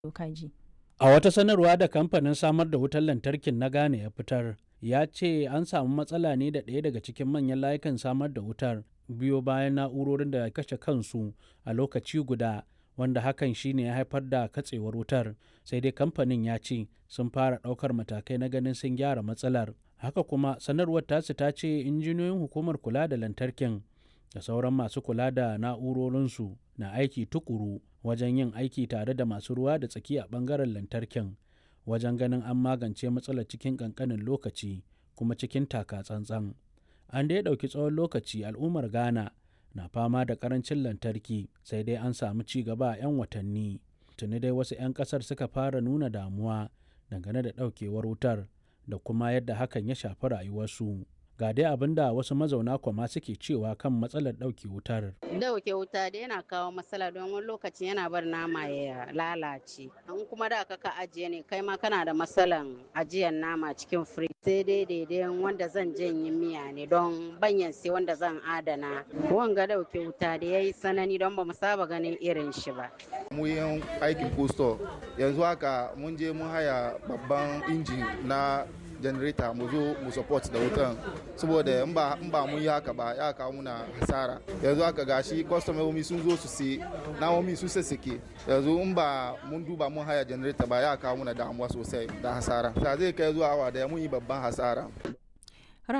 kaji. A wata sanarwa da kamfanin samar da wutar lantarkin na Ghana ya fitar, ya ce an samu matsala ne da ɗaya daga cikin manyan layukan samar da wutar biyo bayan na'urorin da kashe kansu a lokaci guda wanda hakan shine ya haifar da katsewar wutar sai dai kamfanin ya ce sun fara ɗaukar matakai na ganin sun gyara matsalar haka kuma sanarwar tasu ta ce injiniyoyin hukumar kula da lantarkin da sauran masu kula da na'urorinsu na aiki tukuru wajen yin aiki tare da masu ruwa da tsaki a ɓangaren lantarkin wajen ganin an magance matsalar cikin ƙanƙanin lokaci kuma cikin taka tsantsan an dai ɗauki tsawon lokaci al'ummar ghana na fama da ƙarancin lantarki sai dai an samu ci gaba a 'yan watanni tuni dai wasu 'yan ƙasar suka fara nuna damuwa dangane da ɗaukewar wutar da kuma yadda hakan ya shafi rayuwarsu ga dai abin da wasu mazauna kwama suke cewa kan matsalar ɗauke wutar. Dauke wuta da yana kawo matsala don wani lokaci yana bar nama ya lalace. In kuma da ka ajiye ne kai ma kana da matsalan ajiyar nama cikin firij. Sai dai daidai wanda zan janye miya ne don banyan sai wanda zan adana. Wanga dauke wuta da ya yi sanani don ba mu saba ganin irin shi ba. Mu yin aikin posto yanzu haka mun je mun haya babban injin na janareta mu zo mu support da wutan saboda in ba in ba mun yi haka ba ya kawo muna hasara yanzu haka gashi kwastomomi sun zo su sai namomi sun sassake yanzu in ba mun duba mun haya janareta ba ya kawo muna damuwa sosai da hasara ta zai kai zuwa awa daya mun yi babban hasara